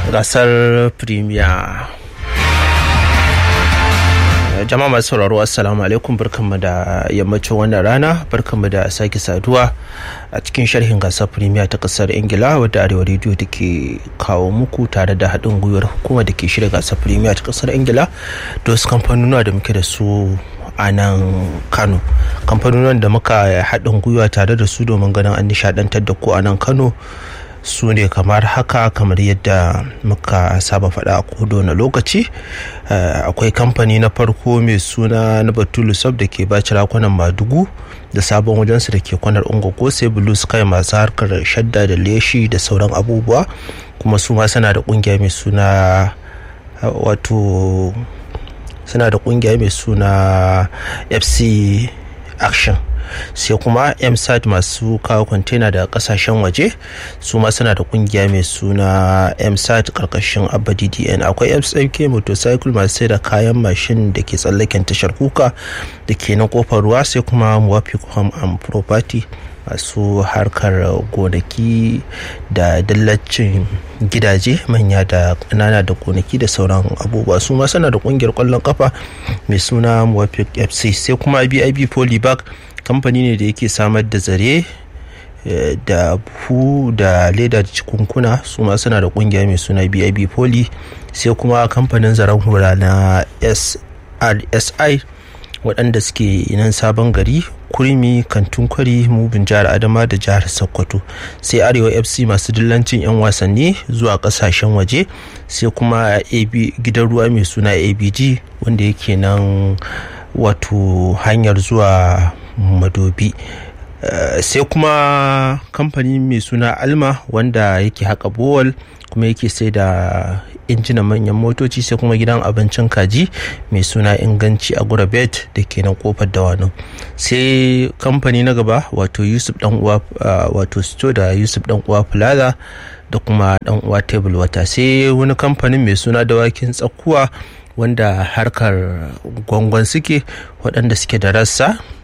gasar premier jama'a masu sauraro assalamu alaikum barkanmu da yammacin wannan rana barkanmu da sake saduwa a cikin sharhin gasar premier ta kasar ingila wadda arewa rediyo da ke kawo muku tare da haɗin gwiwar hukumar da ke shirya gasar premier ta kasar ingila da wasu kamfanuna da muke da su a nan kano kamfanonin da muka haɗin gwiwa tare da su domin ganin an nishadantar da ku a nan kano su ne kamar haka kamar yadda muka saba faɗa a kodo na lokaci akwai kamfani na farko mai suna na batulu sub da ke baci rakunan madugu da sabon wajensu da ke kwanar ungogo sai blue sky masu harkar shadda da leshi da sauran abubuwa kuma su ma suna da kungiya mai suna wato suna da kungiya mai suna fc action sai kuma msat masu kawo kwantena da kasashen waje su ma suna da kungiya mai suna msat karkashin abba ddn akwai fsmk motorcycle masu sai da kayan mashin da ke tsallaken tashar kuka da ke na kofar ruwa sai kuma muwafiq home and property masu harkar gonaki da dillacin gidaje manya da ƙanana da gonaki da sauran abubuwa su ma suna da kungiyar kwallon kafa mai suna muwafiq fc sai kuma bib polybag kamfani ne da yake samar da zare da buhu da leda da cikunkuna su ma suna da kungiya mai suna bib poly sai kuma kamfanin zaren hura na srsi waɗanda suke nan sabon gari kurmi kantun kwari mubin jihar adama da jihar sokoto sai arewa fc masu dillancin 'yan wasanni zuwa kasashen waje sai kuma gidan ruwa mai suna abg wanda yake nan wato hanyar zuwa madobi uh, sai kuma kamfani mai suna alma wanda yake haka bowal kuma yake sai da injinan manyan motoci sai kuma gidan abincin kaji mai suna inganci a gurabet da ke nan kofar dawanin sai kamfani na gaba wato yusuf dan uwa uh, wato sto da yusuf dan uwa plaza da kuma dan uwa table wata sai wani kamfanin mai suna dawakin tsakuwa wanda harkar gwangon suke waɗanda suke da rassa